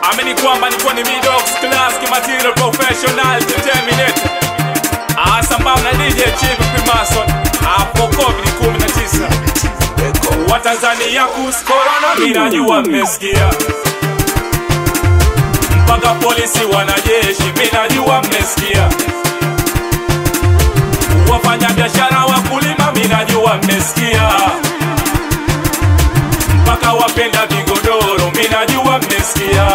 amini kwamba nikuwa ni midox class material professional to terminate Ah, sambamba na DJ Chief Primason hapo COVID 19 Watanzania kus corona minajua mmesikia mpaka polisi wanajeshi minajua mmesikia wafanya biashara wakulima minajua mmesikia mpaka wapenda vigodoro minajua mmesikia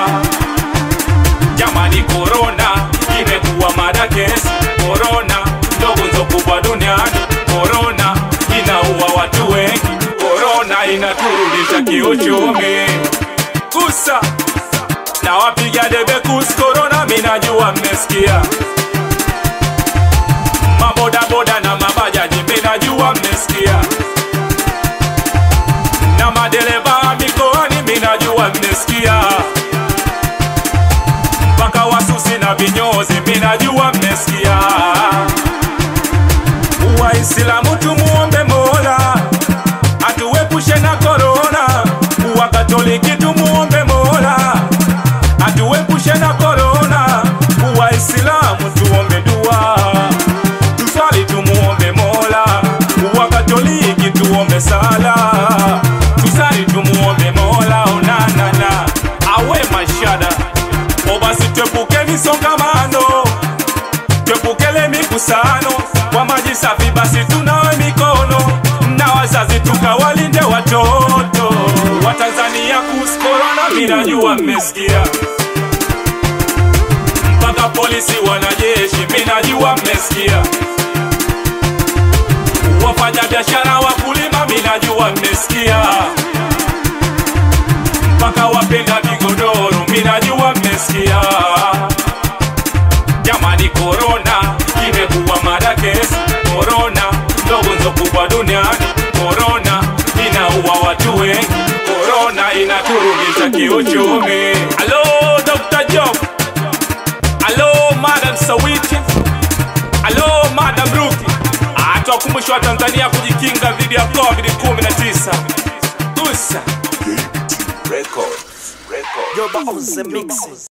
jamani korona imekuwa mada kesi korona ndogo nzo kubwa duniani korona inaua watu wengi korona inaturudisha kiuchumi kusa na wapiga debe kus korona minajua mmesikia mabodaboda na mabajaji minajua mmesikia na madereva mikoani minajua mmesikia mpaka wasusi na vinyozi minajua mmesikia waislamu tumuombe mola atuepushe na korona wakatoliki tumuombe mola atuepushe na korona waislamu tuombe dua tuswali tumuombe mola wakatoliki tuombe sala tusali tumuombe mola onanana awe mashada o basi twepuke misongamano twepukele mikusano kwa maji safi basi tunawe mikono na wazazi tukawalinde watoto watanzania kus korona minajua mmesikia mpaka polisi wanajeshi minajua mmesikia wafanya biashara wakulima minajua mmesikia mpaka wapenda vigodoro minajua mmesikia jamani korona imekuwa mada kesi korona ndogo nzo kubwa duniani korona inaua watu wengi korona inaturudisha kiuchumi alo dr job alo madam sawiti alo madam ruki atwakumbusha watanzania kujikinga dhidi ya covid 19 usa Records. Records. Yoba on the mixes.